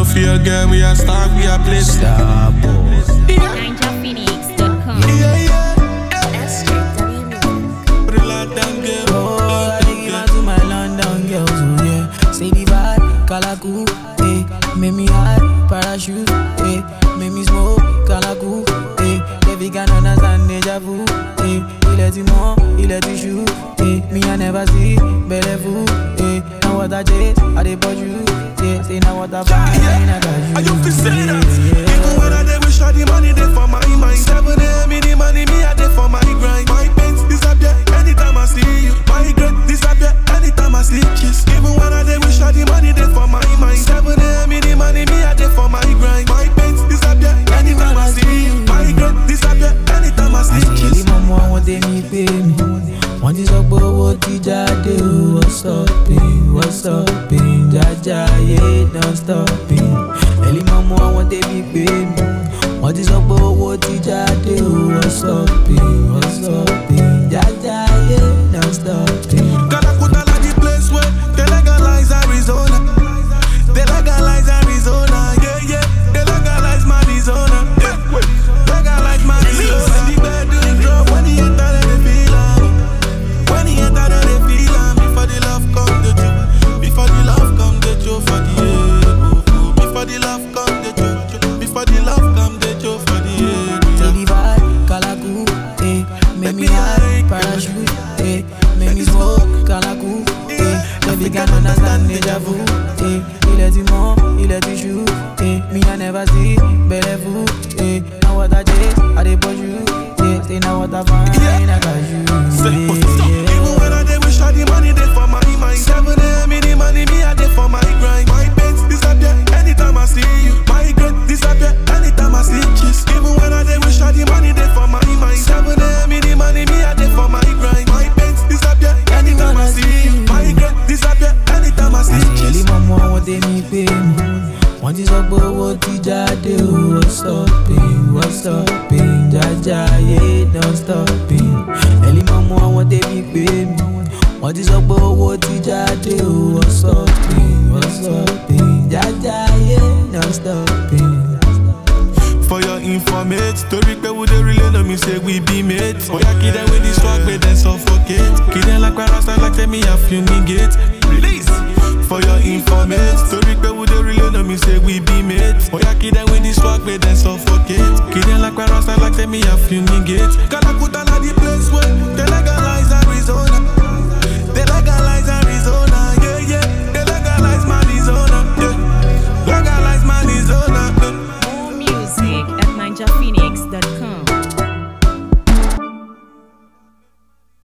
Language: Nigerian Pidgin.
for your girl, we are star, we are place. Star boy. NinjaPhoenix.com. Yeah, yeah. SJW. Put it loud down, girl. Oh, I take it back to my London girls, oh yeah. Say the vibe, Kalaku, eh. Make me high, parachute, eh. Make me smoke, Kalaku, eh. Baby can understand deja vu, eh. Il est du monde, il est du chou, eh. Me I never see, belle fou, eh. Now what I chase, I dey bought you, yeah. Say now what I find, I got you. Are you fi say that? yeah, yeah. Even when I dey wish all the money dey for my mind. Seven a.m. in the money, me I dey for my grind. My pains disappear anytime I see you. My regret disappear anytime I see kiss. Even when I dey wish all the money dey for my mind. Seven a.m. in the money, me I dey for my grind. My pains disappear anytime I see you. My regret disappear anytime I see àṣírí kiss. mọ́mọ́ àwọn tèmi pé mi wọ́n ti sọ pé owó ti jáde o wọ́n stopping wọ́n stopping jájá ayé don stopping ẹ̀lí mọ́mọ́ àwọn tèmi pé mi wọ́n ti sọ pé owó ti jáde o wọ́n stopping wọ́n stopping jájá ayé don stopping. Calacuta like the place where they legalize Arizona. They legalize Arizona, yeah, yeah. They legalize Arizona, yeah. Legalize Arizona. When the bedroom drop, when he enter, then they feel am. When he enter, then they feel am. Before the love come, the joke. Before the love come, the joke for the ego. Before the love come, the joke. Before the love come, the joke for the Say ego. the vibe, Kalaku, eh. Make me high, parachute, eh. Make me smoke, Kalaku, eh. Baby can understand deja vu, eh. Il est du monde, il est du chou, eh. Me I never see, belle fou, eh. Now what I chase, I dey push you, eh. Say now what I find, I got you, Say, yeah, what's up? yeah. Even when I dey wish all the money dey for my mind. Seven a.m. in the money, me I dey for my grind. My pains disappear anytime I see you. My regret disappear anytime I see kiss. Even when I dey wish all the money dey for my mind. Seven a.m. in the money, me I dey for my grind. My pains disappear anytime I see you. My regret disappear anytime I see àṣírí kiss. mọ́mọ́ àwọn tèmi pé mi wọ́n ti sọ pé owó ti jáde o wọ́n stopping wọ́n stopping jájá ayé don stopping ẹ̀lí mọ́mọ́ àwọn tèmi pé mi wọ́n ti sọ pé owó ti jáde o wọ́n stopping wọ́n stopping jájá ayé don stopping. For your informate, story pe we dey relay no me say we be mates. Oya kid them with the swag, but then suffocate. Kid them like rasta like tell me I fumigate. Release. For your informate, story pe we dey relay no me say we be mates. Oya kid them with the swag, but then suffocate. Kid them like rasta like tell me I fumigate. Calacuta na the place where they legalize Arizona. They legalize Arizona, yeah yeah. They legalize Arizona, yeah. Legalize Arizona, yeah. More music at NinjaPhoenix.com.